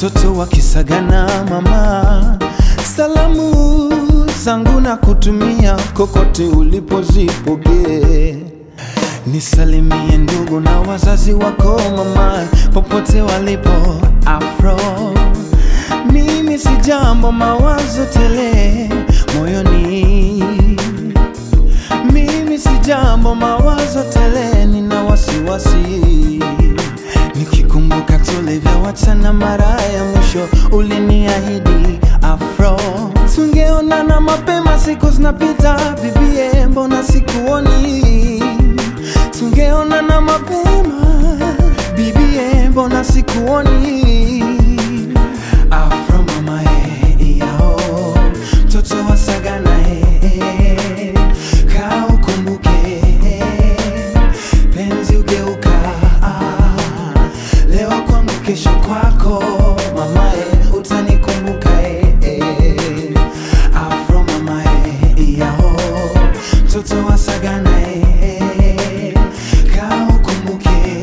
watoto wakisagana mama, salamu zangu na kutumia kokote ulipozipokee. Nisalimie ndugu na wazazi wako mama, popote walipo afro. Mimi si jambo, mawazo tele moyoni. Mimi si jambo, mawazo tele, nina wasiwasi nikikumbuka tulivyowachana mara ya mwisho, uliniahidi afro, tungeonana mapema, siku zinapita bibie, mbona sikuoni? Tungeonana mapema bibie, mbona sikuoni? Afro mama eh, yao mtoto wa Sagana eh, kaa ukumbuke penzi ugeuka ah, leo kwangu kesho kwako mamae utanikumbuka eh, eh. afro mamae yao mtoto wa Sagana eh, kaa ukumbuke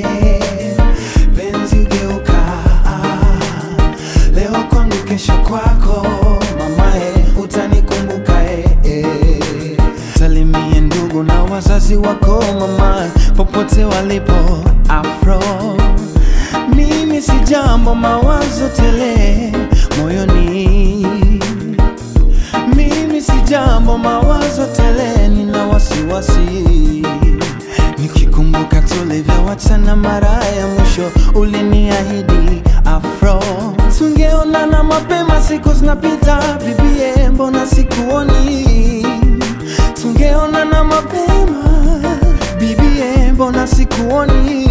penzi ugeuka ah, leo kwangu kesho kwako mamae utanikumbuka eh, eh. Salimie ndugu na wazazi wako mama, popote walipo afro. Mimi si jambo, mawazo tele moyoni. Mimi si jambo, mawazo tele, nina wasiwasi nikikumbuka tulivyowachana mara ya mwisho, uliniahidi afro, tungeonana mapema, siku zinapita bibie, mbona sikuoni? Tungeonana mapema bibie, mbona sikuoni?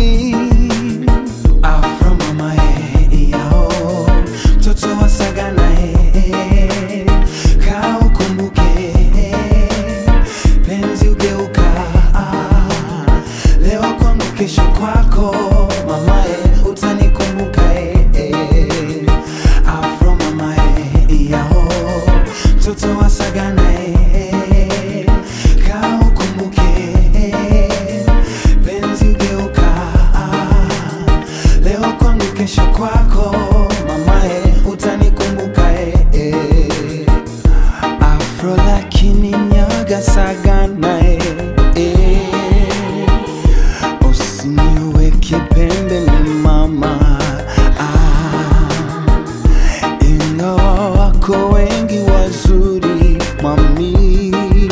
Afro mama eh, yao mtoto wa Sagana eh, kaa ukumbuke penzi ugeuka ah, leo kwangu kesho kwako mamae utanikumbuka eh, eh. Afro mamae yao mtoto wa Sagana eh, kaa ukumbuke penzi ugeuka ah, leo kwangu kesho kwako mamae utanikumbuka eh, eh. Afro lakini nyaga Sagana eh, eh. Usiniweke pembeni mama ah. Ingawa wako wengi wazuri mami,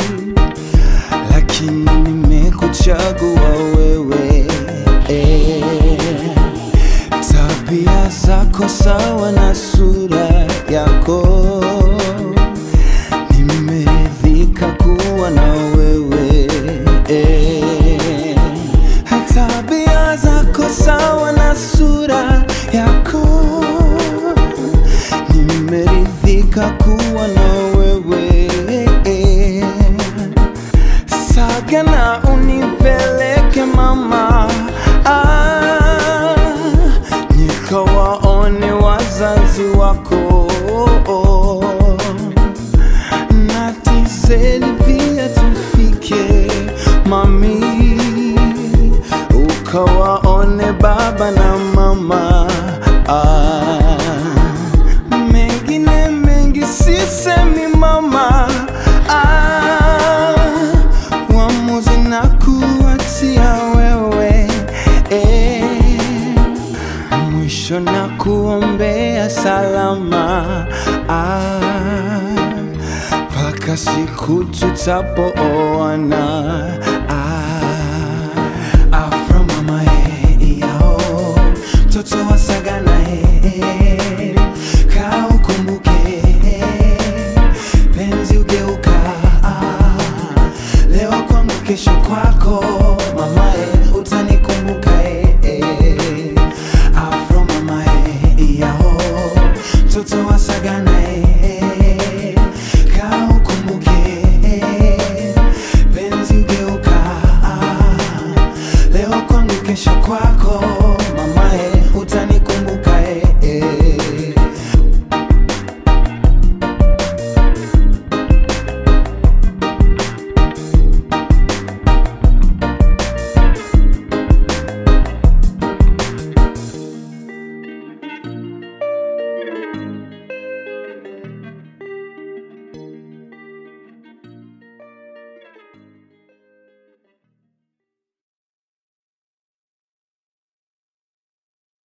lakini nimekuchagua wewe eh. Tabia zako sawa na sura yako, nimeridhika kuwa na wewe eh. Tabia zako sawa na sura yako, nimeridhika kuwa na wewe eh. Sagana unipeleke mama ah, nikawaone wazazi wako na tiseli pia tufike mami, ukawaone baba na mama ah, mengine mengi sisemi mama ah, uamuzi na kuachia wewe eh, mwisho na kuombea salama ah, mpaka siku tutapoana ah, afro mama eh, yao mtoto wa Sagana eh, kaa ukumbuke penzi ugeuka ah, leo kwangu kesho kwako mamae